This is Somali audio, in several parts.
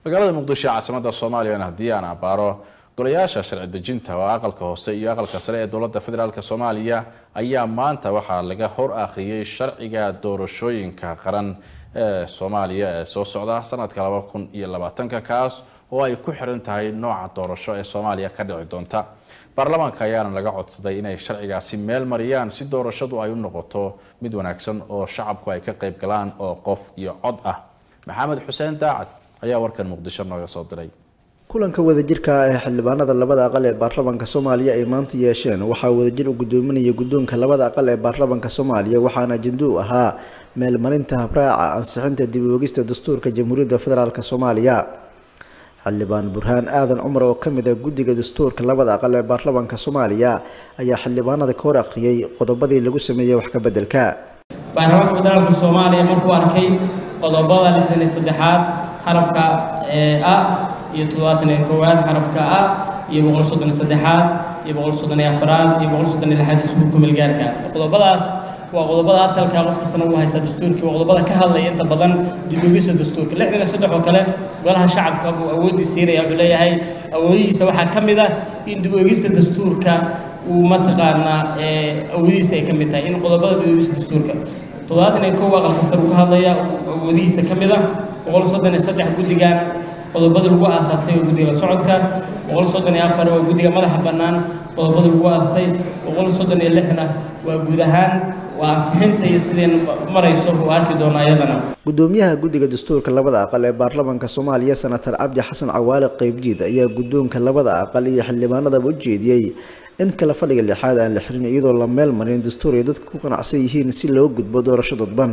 magaalada muqdisho caasimada soomaaliyana haddii aan abaaro golayaasha sharci dejinta oo aqalka hoose iyo aqalka sare ee dowladda federaalk soomaaliya ayaa maanta waxaa laga hor akhriyey sharciga doorashooyinka qaran ee soomaaliya ee soo socda sanadka laba kun iyo labaatanka kaas oo ay ku xiran tahay nooca doorasho ee soomaaliya ka dhici doonta baarlamaanka ayaana laga codsaday inay sharcigaasi meel mariyaan si doorashadu ay u noqoto mid wanaagsan oo shacabku ay ka qayb galaan oo qof iyo cod ah maxamed xuseen daacad ayaa warkan muqdisho nooga soo diray kulanka wadajirka ah ee xildhibaanada labada aqal ee baarlamaanka soomaaliya ay maanta yeesheen waxaa wadajir u gudoominaya guddoonka labada aqal ee baarlamaanka soomaaliya waxaana ajendo u ahaa meelmarinta habraaca ansixinta dib u eegista dastuurka jamhuuriyadda federaalk soomaaliya xildhibaan burhaan aadan cumar oo kamid ah guddiga dastuurka labada aqal ee baarlamaanka soomaaliya ayaa xildhibaanada ka hor akhriyey qodobadii lagu sameeyey wax ka beddelka baarlamaanka federaalka soomaaliya markuu arkay qodobada lixdan iyo saddexaad xarafka a iyo toddobaatan iyo koowaad xarafka a iyo boqol soddon iyo saddexaad iyo boqol soddon iyo afaraad iyo boqol soddon iyo lixaad dastuurka kumeelgaarka qodobadaas waa qodobada asalka qof kastana uu haysta dastuurkii waa qodobada ka hadlaya inta badan dib ugisa dastuurka lixdan iyo saddex oo kale golaha shacabka uu awoodii siinaya wuxuu leeyahay awoodihiisa waxaa ka mid ah in dib uegista dastuurka uu mataqaanaa awoodihiisa ay ka mid tahay in qodobada dib uegista dastuurka toddobaatan iyo kow aqalka sare uu ka hadlaya awoodihiisa ka mid ah boqol soddon iyo saddex guddigan qodobada lagu aasaasay waa guddiga la socodka boqol soddon iyo afar waa guddiga madaxa bannaan qodobada lagu aasaasay boqol soddon iyo lixna waa guud ahaan waa ansixinta iyo sideen marayso uu arki doonaa iyadana gudoomiyaha guddiga dastuurka labada aqal ee baarlamaanka soomaaliya senatar cabdi xasan cawaale qeybjiid ayaa guddoonka labada aqal iyo xildhibaanadaba u jeediyey in kala fadhiga lixaad aan la xirin iyadoo la meel marin dastuur ay dadka ku qanacsan yihiin si loo gudbo doorasho dadban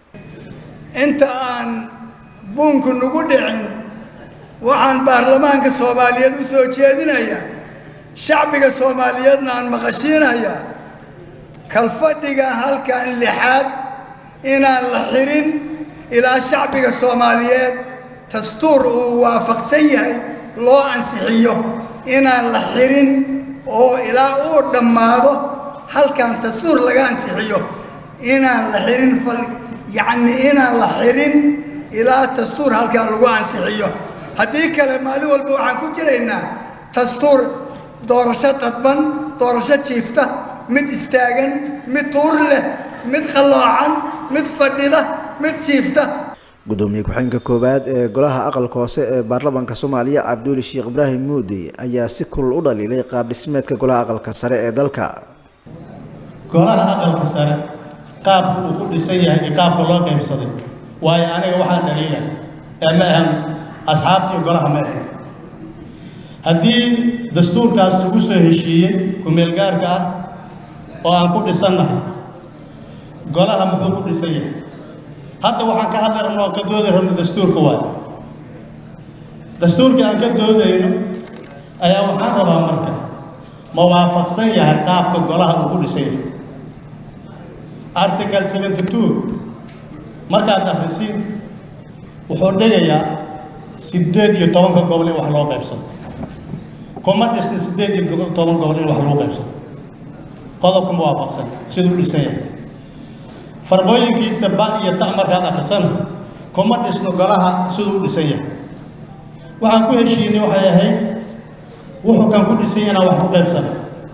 inta aan buunku nagu dhicin waxaan baarlamaanka soomaaliyeed u soo jeedinayaa shacbiga soomaaliyeedna aan maqashiinayaa kalfadhiga halkan lixaad inaan la xirin ilaa shacbiga soomaaliyeed dastuur uu waafaqsan yahay loo ansixiyo inaan la xirin oo ilaa uu dhammaado halkan dastuur laga ansixiyo inaan la xirin yacni inaan la xirin ilaa dastuur halkan lagu ansixiyo haddii kale maalin walba waxaan ku jiraynaa dastuur doorasho dadban doorasho jiifta mid istaagan mid tuur leh mid qalloocan mid fadhida mid jiifta gudoomiye ku-xigeenka koowaad ee golaha aqalka hoose ee baarlamaanka soomaaliya cabduuli sheekh ibraahim muudi ayaa si kulul u dhaliilay qaab dhismeedka golaha aqalka sare ee dalka golaha aqalka sare qaabka uu ku dhisan yahay iyo qaabka loo qaybsaday waayo aniga waxaan dhaliila ee ma ahan asxaabtii golaha ma ahan haddii dastuurkaas lagu soo heshiiyey ku-meelgaarka ah oo aan ku dhisannahay golaha muxuu ku dhisan yahay hadda waxaan ka hadli rabno aan ka doodi rabno dastuurka waayo dastuurka aan ka doodayno ayaa waxaan rabaa marka ma waafaqsan yahay qaabka golaha uu ku dhisan yahay article seventy two markaad akhrisiin wuxuu dhigayaa siddeed iyo tobanka gobol in wax loo qaybsado kuma dhisna siddeed iyo toban gobol in wax loo qaybsado qodobka ma waafaqsan siduu dhisan yahay farqooyinkiisa ba iyo ta markaad akhrisana kuma dhisno golaha siduu u dhisan yahay waxaan ku heshiinay waxay ahayd wuxuu kan ku dhisan yahay inaan wax ku qaybsano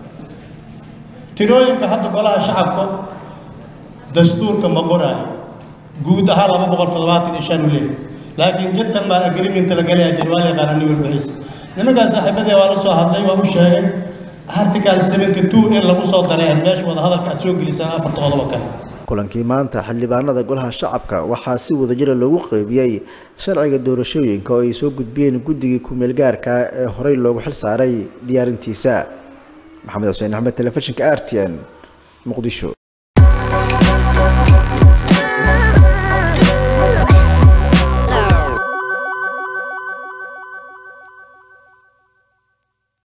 tirooyinka hadda golaha shacabka dastuurka ma qoraayo guud ahaan laba boqol toddobaatan iyo shan uu leeyahay laakiin gentleman agreement la galaya jir waa la yaqaana nin walbixiisa nimankaas saaxiibadee waa la soo hadlay waa u sheegay article seventy two in lagu soo daray meesha wada hadalka aad soo gelisaan afarta qodobo kale kulankii maanta xildhibaanada golaha shacabka waxaa si wadajira loogu qeybiyey sharciga doorashooyinka oo ay soo gudbiyeen guddigii ku-meelgaarka ee horey loogu xil saaray diyaarintiisa maxamed xuseen axmed telefishinka r t n muqdisho